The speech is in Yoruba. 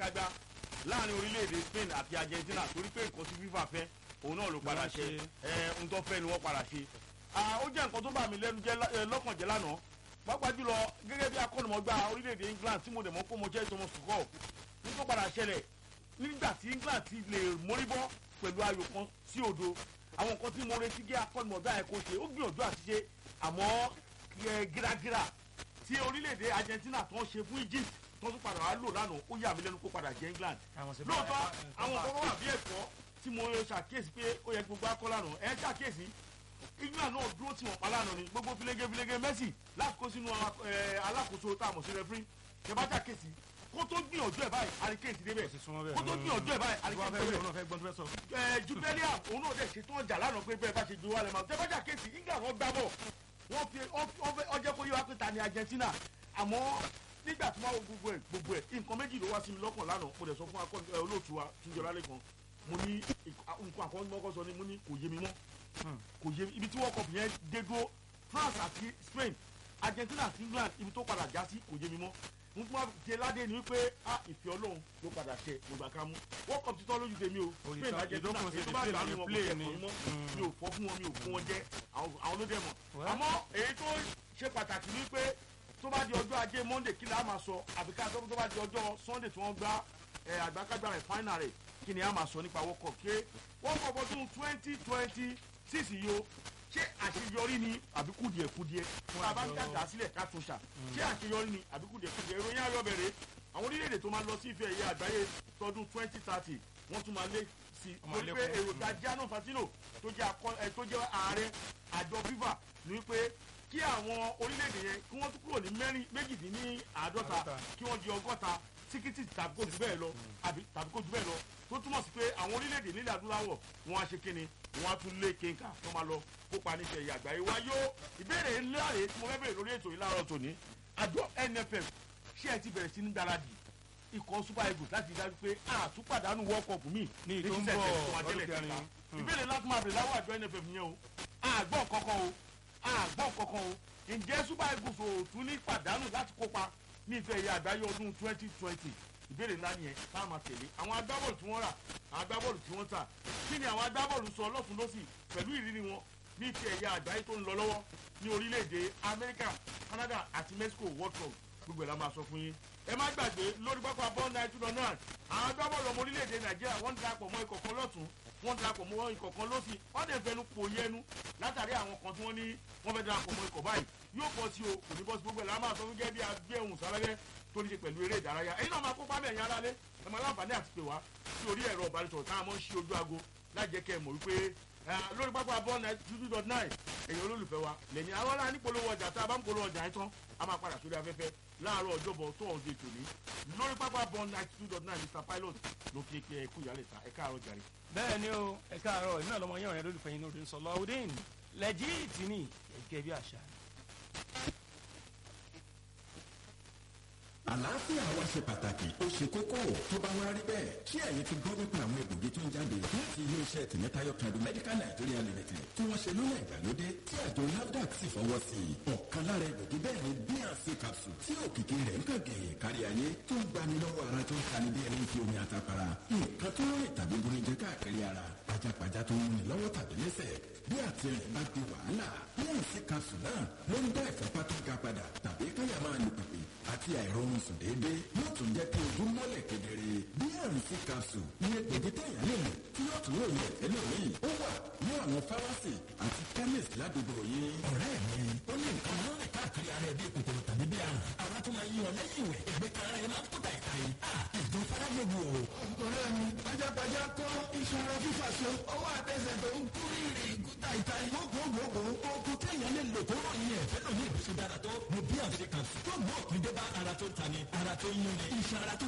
àṣekágbá láàrin orílẹ̀-èdè Spain àti Argentina torí pé nǹkan tí FIFA fẹ́ òun náà ló padà ṣe ẹ ohun tó fẹ́ ni wọ́n padà ṣe ó jẹ́ nǹkan tó bà mí lẹ́nu jẹ́ lọ́kàn jẹ́ lánàá pápá jùlọ gẹ́gẹ́ bí akọ́nimọ̀gbá orílẹ̀-èdè England tí mo dẹ̀ mọ́ kó mo jẹ́ Thomas Tuchel ní tó padà ṣẹlẹ̀ nígbà tí England ti lè mórí bọ́ pẹ̀lú ayò kan sí òdo àwọn nǹkan tí mo retí gé akọ́nimọ̀gbá ẹ̀ kó ṣe ó gbìyànjú àti ṣe àmọ́ gíragíra tí orílẹ̀-èdè Argentina tó ń ṣe fún Egypt tó tún padà wá lò lánàá ó yà mí lẹ́nu kó padà jẹ́ England lóòótọ́ àwọn kan wà bí ẹ̀kọ́ tí mo ṣàkíyèsí pé ó yẹ gbogbo akọ́ lánàá ẹ̀ ṣàkíyèsí England náà dúró tí wọ́n pa lánàá ni gbogbo filege filege Messi láti kó sínú alákòóso tá a mọ̀ sí referee ṣe bá ṣàkíyèsí kó tó gbìyànjú ẹ̀ báyìí hurricane ti débẹ̀ kó tó gbìyànjú ẹ̀ báyìí hurricane ti débẹ̀ ẹ̀ Jubileum òun náà dẹ̀ ṣetán ọjà lánàá pé bẹ́ẹ̀ bá ṣe ju wálé máa tẹ́ bá ṣàkíyèsí England wọ́n gbá bọ̀ wọ́n fi ọjọ́ kó yé wa pé ta ni Argentina àmọ́ nígbà tí wọ́n wo gbogbo ẹ̀ gbogbo ẹ̀ nǹkan méjì ló wá sí mi lọ́kàn lánàá mo dẹ̀ sọ fún akọ́ni olóòtú wa túnjọlá lẹ́kan mo ní nǹkan àkọ́ni mọ́kọ́ sọ ni mo ní kò yé mi mọ́ kò yé mi ibi tí wọ́n kọ̀ fìyẹn dé dúró France àti Spain Argentina àti England ibi tó padà já sí kò yé mi mọ́ n fún wa jẹ ládé ni wípé a ìfẹ́ Ọlọ́run ló padà tẹ gbogbo àká mú wọ́n kọ́ títọ́ lójú tèmi o Spain Argentina èyí tó bá gbà mí wọn kò tẹ̀ fún mọ́ mi ò fọ́ fún wọn mi ò fún wọn jẹ́ àwọn ló dẹ̀ mọ̀ àmọ́ èyí tó ṣe pàtàkì ni pé tó bá di ọjọ́ ajé Monday kí ni a máa sọ àbí ká tó bá di ọjọ́ Sunday tí wọ́n gbá àgbàkágbà rẹ̀ final rẹ̀ kí ni a máa sọ nípa World Cup ké World Cup ọdún twenty twenty six yìí o ṣé àṣeyọrí ni àbí kùdìẹ̀kùdìẹ̀ tá a bá ń dàgbà sílẹ̀ ká tún ṣà ṣé àṣeyọrí ni àbí kùdìẹ̀kùdìẹ̀ ìròyìn ayọ̀ bẹ̀rẹ̀ àwọn orílẹ̀-èdè tó máa lọ sí ìfẹ́ ẹ̀yẹ àgbáyé tọdún twenty thirty wọ́n tún máa lé sí i torí pé èròjà Gianni Infantino tó jẹ́ ààrẹ àjọ FIFA ní pé kí àwọn orílẹ̀-èdè yẹn kí wọ́n tún kúrò ní mẹ́rin méjìdínláàádọ́ta kí wọ́n di ọgọ́ta tíkítì tàbí kó jù bẹ́ẹ̀ lọ àbí tàbí kó jù bẹ́ẹ̀ lọ tó túmọ̀ sí pé àwọn orílẹ̀-èdè nílẹ̀ adúláwọ̀ wọn á ṣe kíni wọn á tún lé kéńkà tó máa lọ kópa níṣẹ́ ìyá àgbáyé wa yóò ìbéèrè ńlá rèé tí mo fẹ́ bèrè lórí ètò yìí láàárọ̀ tòní àjọ NFF ṣé ẹ ti bẹ̀rẹ̀ sí ní gbáradì ikọ̀ super eagles láti dájú pé àtúpàdánù world cup mi ní ìtò ń bọ̀ ọdún kẹrin ìbéèrè láti máa bèrè láwọ̀ àjọ NFF yẹn o àgbọ̀ kankan o àgbọ̀ kankan o ǹjẹ́ super eagles ò tún ní pàdánù láti kópa ní ìfẹ́ ìyá àgbáyé ọdún twenty twenty ìbéèrè ńlá nìyẹn tá a máa tẹ̀lé àwọn agbábọ́ọ̀lù tí wọ́n rà àwọn agbábọ́ọ̀lù tí wọ́n tà kí ni àwọn agbábọ́ọ̀lù sọ lọ́tún lọ́sì pẹ̀lú ìrírí wọn ní ìfẹ́ ìyá àgbáyé tó ń lọ lọ́wọ́ ní orílẹ̀-èdè Amẹ́ríkà Canada àti Mexico World Cup gbogbo ẹ̀ la máa sọ fún yín ẹ má gbàgbé lórí pápá bọ́ọ̀lù náà two hundred nine àwọn agbábọ́ọ̀lù ọmọ orílẹ̀-èdè Nàìjíríà wọ́n ń darapọ̀ mọ́ ikọ̀ kan lọ́tún wọ́n darapọ̀ mọ́ ikọ̀ kan lọ́sì wọ́n dẹ̀ fẹnu pò yẹnu látàrí àwọn kan tí wọ́n ní wọ́n fẹ́ darapọ̀ mọ́ ikọ̀ báyìí yóò bọ́ sí o kò ní bọ́ sí gbogbo ẹ̀ la máa sọ fún gẹ́gẹ́ bí agbé ohun sáfẹ́fẹ́ tó ní ṣe pẹ̀lú eré ìdárayá ẹ̀yin náà máa kópa mẹ́rin alálẹ́ ẹ máa láǹfààní àti pè wá sí orí ẹ̀rọ ìbánisọ̀rọ̀ tá a mọ̀ ń ṣí ojú aago láì jẹ́ kẹ́ ẹ mọ̀ wípé lórí pápá bọ́ọ̀lù náà two dot nine èyàn olólùfẹ́ wa lẹ́ni àwọn ará ní polówó ọjà tá a bá ń polówó ọjà yẹn tán a máa padà sórí afẹ́fẹ́ láàárọ̀ ọjọ́bọ̀ tó ọ̀dẹ tòní lórí pápá bọ́ọ̀lù náà two dot nine Mr Pilot ló kí ẹ kú ìyálẹ̀ ta ẹ káàárọ̀ jàre. bẹ́ẹ̀ ni o ẹ káàárọ̀ ìmọ̀ ọlọmọ yẹn ọ̀rẹ́ lólùfẹ́ yín lórí sọlọ ọdún lẹ́jì tìní gẹ́gẹ́ bí àṣà. àlàáfíà wa ṣe pàtàkì ó ṣe kókó tó bá wá rí bẹ́ẹ̀ ṣé ẹ̀yin ti gbọ́ nípa àwọn egbògi tó ń jáde láti iléeṣẹ́ tìmẹ́tayọ̀ kẹ́ndù medical nigeria limited tí wọ́n ṣe lọ́nà ìgbàlódé tí àjọ nafdac sì fọwọ́ sí i ọ̀kan lára egbògi bẹ́ẹ̀ ni bnc capsule tí òkìkí rẹ̀ ń kàn gẹ̀yẹ̀ kárí ayé tó ń gbani lọ́wọ́ ara tó ń tani bí ẹni fi omi àtàpàrà nǹkan tó rìn tàbí burinjẹ káàkiri ara pajápajá tó ń múni lọ́wọ́ tàbí lẹ́sẹ̀ bí àtìrìn bá di wàhálà bnc capsule náà ló ń dá ìfúnpá tó ga padà tàbí káyà máa lù pèpè àti àìrọ̀rùn sùn déédéé yóò tún jẹ́ kí ojú mọ́lẹ̀ kedere bnc capsule ní egbògi téèyàn lè lò tí yóò tún lò yẹ ẹlòmíì ó wà ní àwọn fámásì àti chemist ládùúgbò yìí. ọ̀rẹ́ mi ó ní nǹkan máa ń rìn káàkiri ara ẹ̀ bí kòkòrò tàbí bí àrùn ara tó máa ń yíyan lẹ́yìn ìwẹ̀ ẹgbẹ́ kan ara ẹ̀ máa ń kó tàìtà yìí. ìjọ faragbogbo o. ọ̀rẹ́ mi pajápajá kọ́ ìṣòro fífà so ọwọ́ àtẹsẹ̀ tó ń kú rírì kúta ìta gbogbogbò oògùn téèyàn lè lò tó rọ̀ yẹn fẹ́ lómi ìbùsùn dára tó mo bí àfikàn tó mú òpin dé bá ara tó ta ni ara tó yún ni iṣan ara tó